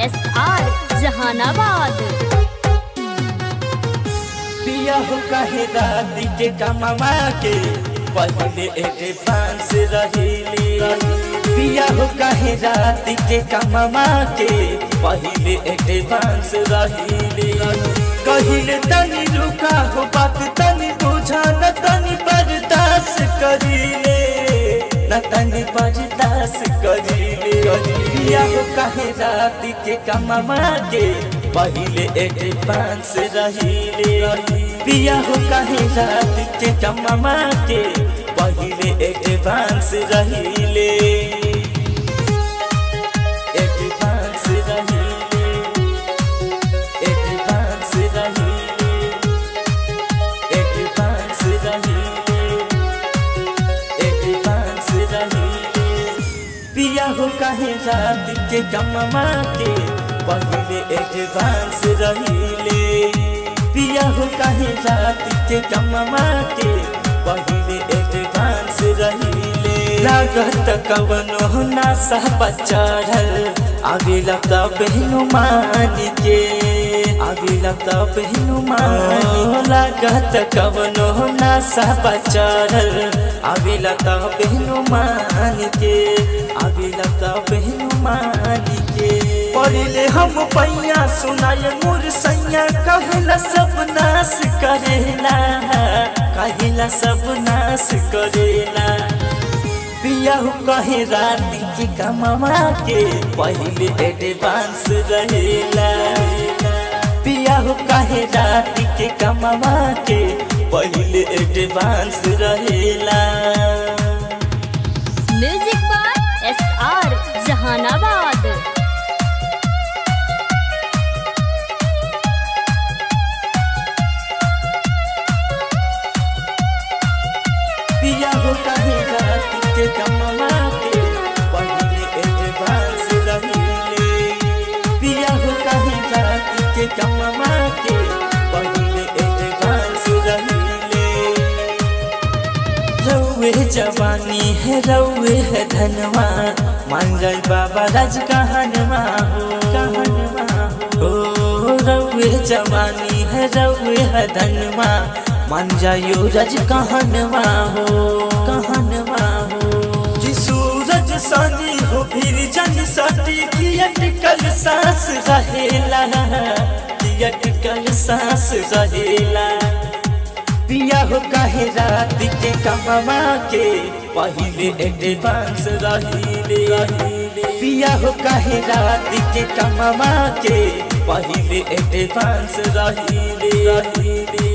S R Jahanabad पिया हो कहे राती के कमावा के पहले एडवांस रहीले पिया हो कहे राती के कमावा के पहले एडवांस रहीले कहिले तनी रुका हो बात तनी बुझा न तनी बर्दाश्त करीले न तनी बर्दाश्त करीले पिया हो कहे राती के कमावा के पहले एडवांस रहीले पिया हो कहे रात के कमावा के पहले एडवांस रहीले एडवांस रहीले एडवांस रहीले एडवांस रहीले एडवांस रहीले पिया हो कहे रात के कमावा के पहले एडवांस रहीले पिया हो कहे रात के कमावा के पहले एडवांस रहीले लागत कवनो नासा बचारल आगे लगता बहनु मान के आगे लगता बहनु मान लागत कवनो नासा बचारल आगे लगता बहनु मान के आगे लगता बहनु मान के पढ़ले हम पैया सुनाय मोर सैया कहला सब नाश करेला कहला सब नाश करेला पिया हो कहे रात के कमावा के पहले एडवांस रहेला पिया हो कहे रात के कमावा के पहले एडवांस रहेला music by S R Jahanabad पिया हो कहे रात के कमावा के पहले एडवांस रहीले पिया हो कहे रात के कमावा के पहले एडवांस रहीले रउए जवानी है रउए है धनवा मान जाए बाबा राज कहनवा हो कहनवा हो ओ, रउए जवानी है रउए है धनवा मान जायो रज कहनवा हो कहनवा हो जी सूरज सानी हो फिर जन सटी की अटकल सांस रहेला की अटकल सांस रहेला पिया हो कहे रात के कमावा के पहले एडवांस रहीले पिया हो कहे रात के कमावा के पहले एडवांस रहीले